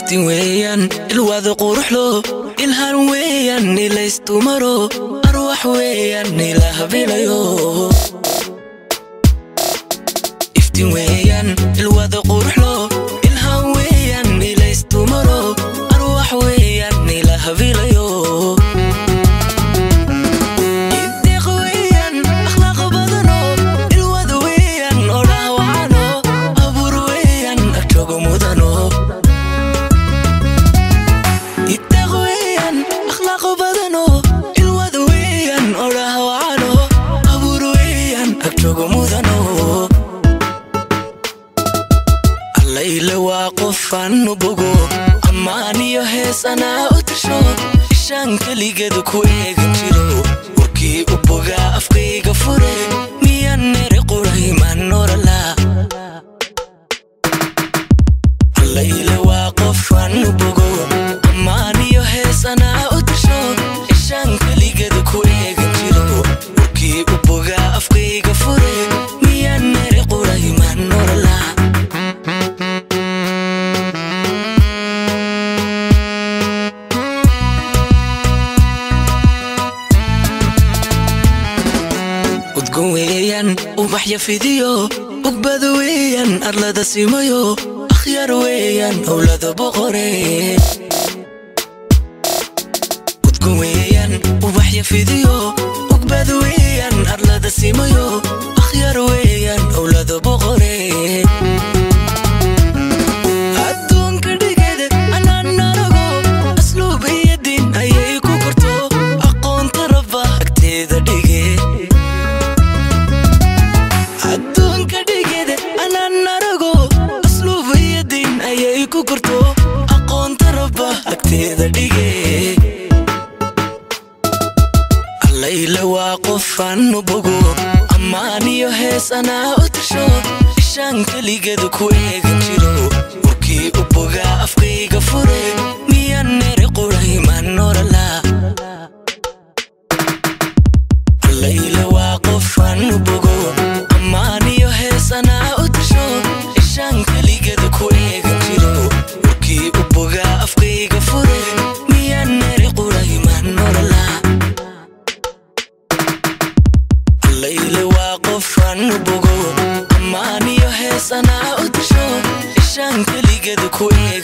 iftiin weeyaan ilwaada quruxlo ilhaan weeyaan ilaystumaro arwax weeyaan ila habilayo iftiin weeyaan ilwaada quruxlo ilhaan weeyaan ilaystumaro arwax weeyaan ila habilayo Ideeq weeyaan, akhlaaq badano, ilwada weeyaan, oo dhaawacano, abuur weeyaan, agtooga mudano. Ideeq weeyaan, akhlaaq badano, ilwada weeyaan, oo dhaawacano, abuur weeyaan, agtooga mudano. allayle waa qofaan u bogo ammaan iyo hees anaa u tasho ishaan keligeedu ku eegan jiro warkii u bogaa afkayga fure miyaan nere quray maan norala allayle waa qofaan u bogo ammaan iyo hees anaa u tasho ishaan keligeedu ku eegan jiro warkii u bogaa afkayga fure miyaan nere quray maan norala udgon weeyaan ubaxya fidiyo ugbada weeyaan arlada simayo akhyaar weeyaan howlada boqore udgon weeyaan ubaxya fidiyo ugbada weeyaan arlada simayo akhyaar weeyaan howlada boqore adduunka dhigeeda anaan narago asluub iyo diin ayay ku korto aqoonta rabba agteeda dhige adduunka dhigeeda anaan narago asluub iyo diin ayay ku korto aqoonta rabba agteeda dhige allayle waa qofaan u bogo ammaan iyo hees anaa u tasho ishaan keligeedu ku eegan jiro warkii u bogaa afkayga fure miyaan nere quray maan norala allayle waa qofaan u bogo ammaan iyo hees anaa u tasho ishaan keligeedu ku eegan jiro warkii u bogaa afkayga fure miyaan nere quray maan norala allayle waa qofaan u bogo ammaan iyo hees anaa u tasho ishaan keligeedu ku eeg